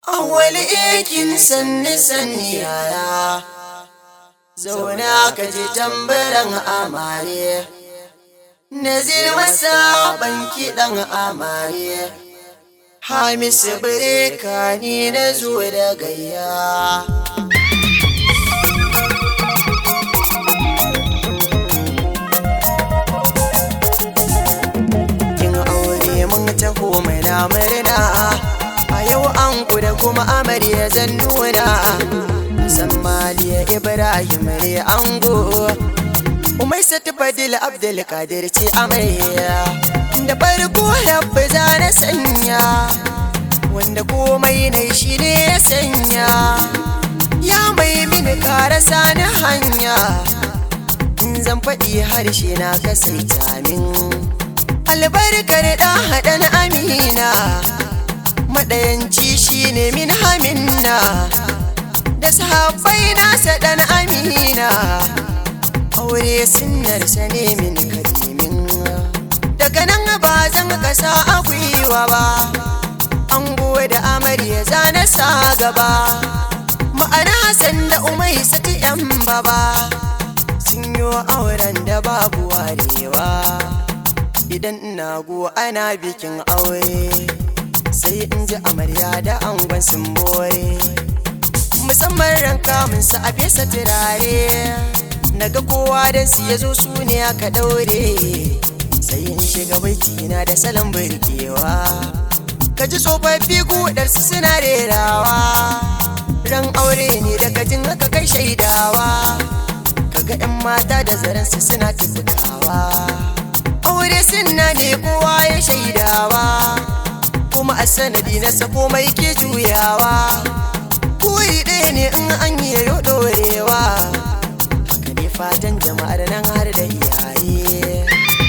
Awwali ikin sanni sanni yaya Zauna ka ji tambaran amare Nazir masa banki ɗan amare Hamisu bireka ni na zo da gayya Kin aure mun taho mai na murna A yau an da kuma amarya zan nuna Sammaliya Ibrahim ne ango Umai sati Fadil Abdul Kadir ce amarya Da farko rabbi za na sanya Wanda komai na shi ne ya sanya Ya mai mini karasa na hanya In zan faɗi harshe na kasaita min Albarkar ɗan haɗan amina maɗayanci shi ne min hamina da sahabbai nasa ɗan amina aure sinnarsa ne min karimin daga nan ba zan kasa a gwiwa ba an da amarya zana sa gaba ma'ana sanda umai sati yan baba sun yi auren da babu warewa idan ina go ana bikin aure sai in ji amarya da angon sun bore musamman ran kamun sa a fesa turare naga kowa da su ya zo su ne aka daure sai in shiga baiti na da salon birkewa ka ji tsofaffi gudar su suna rerawa ran aure ne daga jin haka kai shaidawa kaga 'yan mata da zaren su suna tufukawa aure sunna ne kowa ya shaidawa kuma a sanadi na sako mai ke juyawa kuri ɗaya ne in an yi yau ɗorewa haka ne fatan jama'ar nan har da iyaye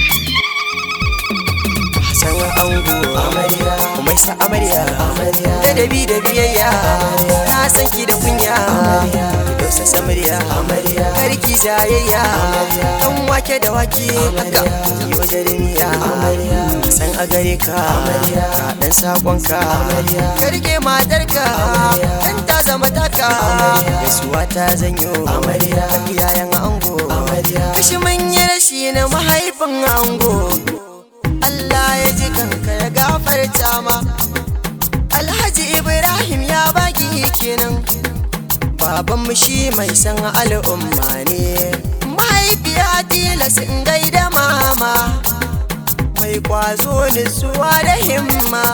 Hassan ango amarya kuma sa amarya amarya da dabi da biyayya na san ki da kunya amarya dausa samarya amarya karki jayayya kan wake da wake haka yi wa jarimiya amarya san a gare ka amarya ka dan sakonka amarya karke matarka dan ta zama taka gaisuwa ta zanyo amarya iyayen ango amarya kashi manyan rashi na mahaifin ango Allah ya ji kanka ya gafarta ma Alhaji Ibrahim ya baki kenan Babanmu shi mai san al'umma ne Mahaifiya tilas in gaida mama Mai kwazo nutsuwa da himma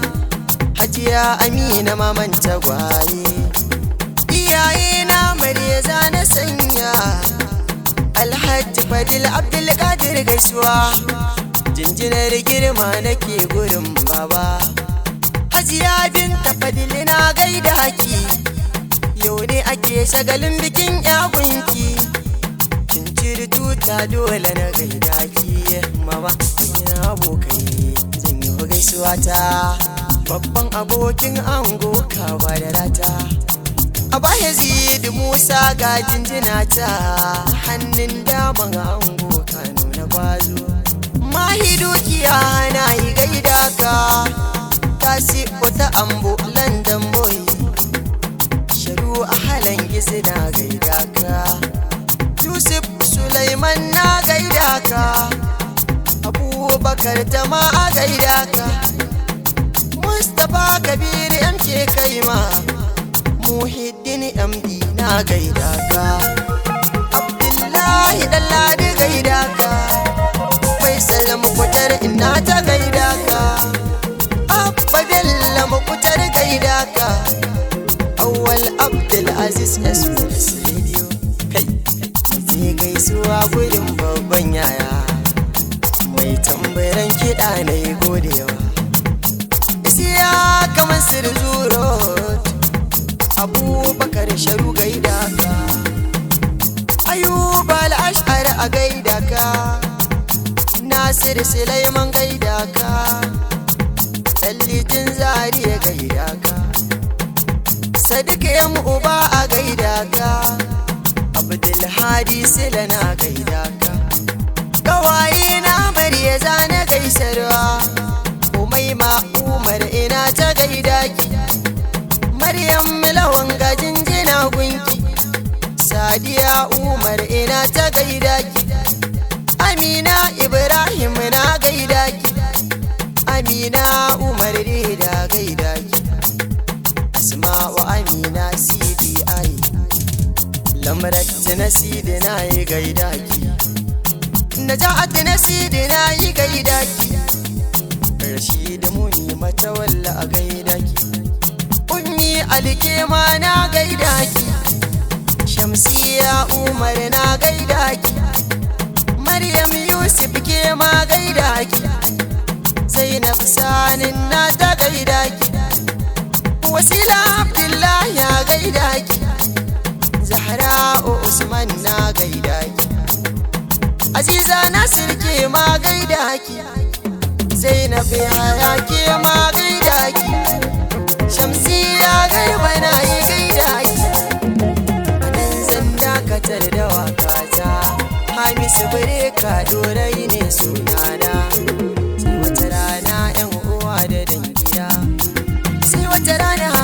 Hajiya Amina maman tagwaye Iyaye na Maryeza na sanya Alhaji Fadil Abdulkadir gaisuwa jinjinar girma nake gurin baba hajiya binta fadili na gaida haki yau ne ake shagalin bikin yagunki kin ciri tuta dole na gaida ki mama ina abokai zan yi gaisuwa ta babban abokin ango kawa da rata a baya zidi musa ga jinjina ta hannun daman ango kano na bazo mahi dukiya na yi gaida ka tasi wata ambo london boy sharu a halin gizi na gaida ka yusuf sulaiman na gaida ka abubakar tama a gaida ka mustapha kabir mk kaima muhiddin md na gaida ka abdullahi dalladi gaida ka faisal mukutar ina ta gaida ka abba bello mukutar gaida ka awwal abdul aziz express radio kai sai gaisuwa gudun babban yaya mai tambaran kiɗa na yi godewa isiya kamar sir zuro abubakar sharu gaida ka ayuba al'ashar a gaida ka Nasir Sulaiman gaida ka Tsallitin zariya gaida ka Sadiq yan uba a gaida ka Abdulhadi Sila na gaida ka Gawaye na Mariya zana gaisarwa Umaima Umar ina ta gaida ki maryam lawan gajin jina gunki sadiya umar ina ta gaida ki amina ibrahim na gaida ki amina umar da gaida ki asma'u amina sidi ai lamarat na sidi na yi gaida ki naja'at na sidi na yi gaida ki rashid muni mata walla a gaida ki ummi alkema na gaida ki shamsiya umar na gaida ki maryam yusuf ke ma gaida ki zainab sanin na ta gaida ki wasila abdullahi ya gaida ki zahra usman na gaida ki aziza nasir ke ma gaida ki zainab yaya ke ma gaida ki shamsiya garba na yi gaida ki anan zan dakatar da wakata hamisu bare ka dorai ne sunana sai wata rana yan uwa da dangina sai wata rana